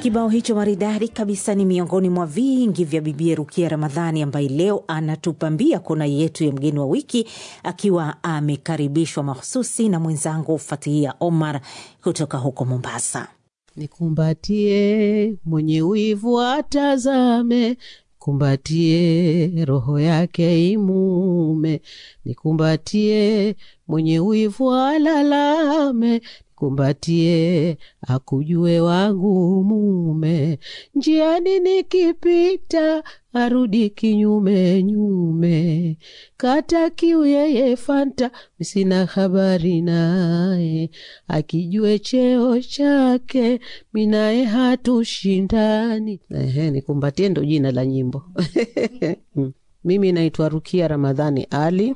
Kibao hicho maridadi kabisa ni miongoni mwa vingi vya Bibie Rukia Ramadhani ambaye leo anatupambia kona yetu ya mgeni wa wiki akiwa amekaribishwa mahususi na mwenzangu Fatihia Omar kutoka huko Mombasa. Nikumbatie mwenye wivu atazame, kumbatie roho yake imume, nikumbatie mwenye wivu alalame kumbatie akujue wangu mume, njiani nikipita arudi kinyume nyume, kata kiu yeye fanta misina habari naye, akijue cheo chake minaye hatushindani. Ehe, nikumbatie ndo jina la nyimbo mimi naitwa Rukia Ramadhani Ali,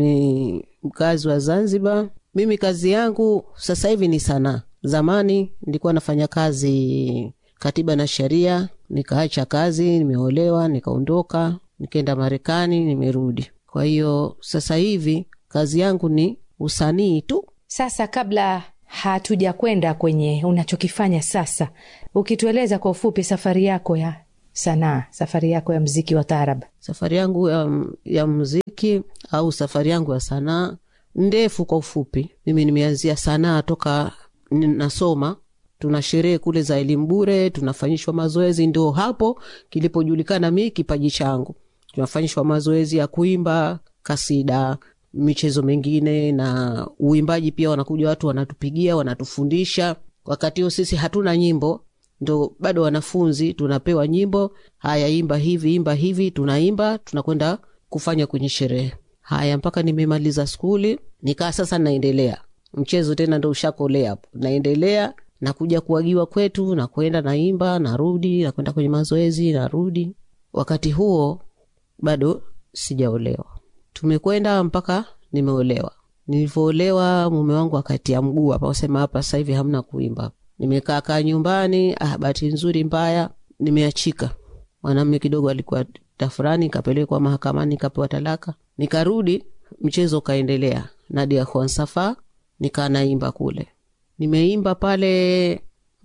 ni mkazi wa Zanzibar. Mimi kazi yangu sasa hivi ni sanaa. Zamani nilikuwa nafanya kazi katiba na sheria, nikaacha kazi, nimeolewa, nikaondoka, nikaenda Marekani, nimerudi. Kwa hiyo sasa hivi kazi yangu ni usanii tu. Sasa, kabla hatuja kwenda kwenye unachokifanya sasa, ukitueleza kwa ufupi safari yako ya sanaa, safari yako ya mziki wa taarab. Safari yangu ya, ya mziki au safari yangu ya sanaa ndefu kwa ufupi, mimi nimeanzia sanaa toka nasoma. Tuna sherehe kule za elimu bure, tunafanyishwa mazoezi, ndio hapo kilipojulikana mi kipaji changu. Tunafanyishwa mazoezi ya kuimba kasida, michezo mengine na uimbaji pia. Wanakuja watu wanatupigia, wanatufundisha. Wakati huo sisi hatuna nyimbo, ndo bado wanafunzi, tunapewa nyimbo. Haya, imba hivi, imba hivi, tunaimba, tunakwenda kufanya kwenye sherehe Haya, mpaka nimemaliza skuli, nikaa sasa naendelea mchezo tena, ndo ushakolea hapo, naendelea nakuja kuagiwa kwetu, nakwenda naimba, narudi, nakwenda kwenye mazoezi, narudi. Wakati huo bado sijaolewa, tumekwenda mpaka nimeolewa. Nilivyoolewa mume wangu akatia mguu hapa, asema hapa sasa hivi hamna kuimba. Nimekaa kaa nyumbani. Ah, bahati nzuri mbaya nimeachika. Mwanamume kidogo alikuwa tafurani, kapelekwa mahakamani, kapewa talaka nikarudi mchezo ukaendelea. Nadia Khwansafa nikaa naimba kule, nimeimba pale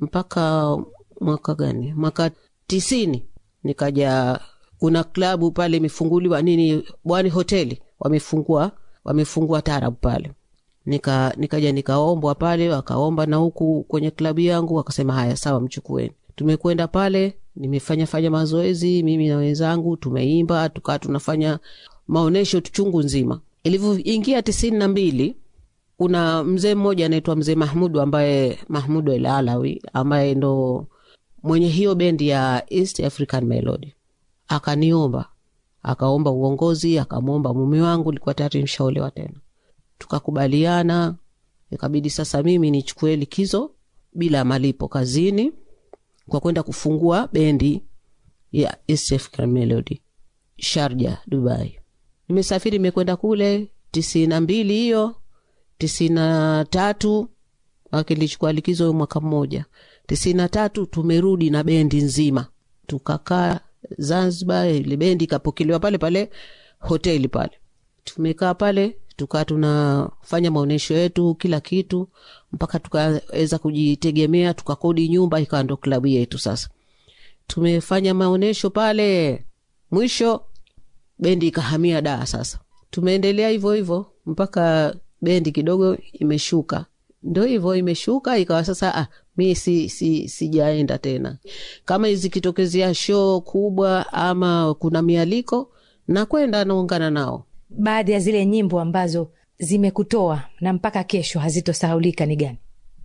mpaka mwaka gani? Mwaka tisini. Nikaja kuna klabu pale imefunguliwa nini, Bwani hoteli wamefungua, wamefungua tarabu pale. Nika nikaja nikaombwa pale, wakaomba na huku kwenye klabu yangu, wakasema haya sawa, mchukueni. Tumekwenda pale, nimefanya fanya mazoezi mimi na wenzangu, tumeimba tukaa tunafanya maonyesho chungu nzima. Ilivyoingia tisini na mbili, kuna mzee mmoja anaitwa mzee Mahmudu ambaye Mahmudu El Alawi ambaye ndo mwenye hiyo bendi ya East African Melody, akaniomba akaomba uongozi, akamwomba mume wangu, likuwa tayari mshaolewa tena, tukakubaliana. Ikabidi sasa mimi nichukue likizo bila malipo kazini kwa kwenda kufungua bendi ya East African Melody Sharja, Dubai. Nimesafiri nimekwenda kule tisini na mbili hiyo tisini na tatu akilichukua likizo mwaka mmoja. tisini na tatu tumerudi na bendi nzima, tukakaa Zanzibar. Ile bendi ikapokelewa pale pale hoteli pale, tumekaa pale tukaa tunafanya maonyesho yetu kila kitu, mpaka tukaweza kujitegemea, tukakodi nyumba, ikawa ndo klabu yetu. Sasa tumefanya maonyesho pale, mwisho bendi ikahamia Daa. Sasa tumeendelea hivyo hivyo mpaka bendi kidogo imeshuka, ndo hivyo imeshuka, ikawa sasa ah, mi si, si, sijaenda tena. Kama zikitokezea show kubwa ama kuna mialiko, nakwenda naungana nao. Baadhi ya zile nyimbo ambazo zimekutoa na mpaka kesho hazitosahaulika ni gani?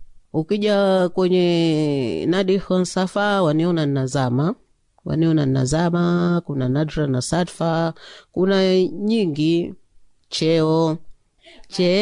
Ukija kwenye Nadi Honsafa waniona nazama waniona nazama, kuna Nadra na Sadfa, kuna nyingi cheo che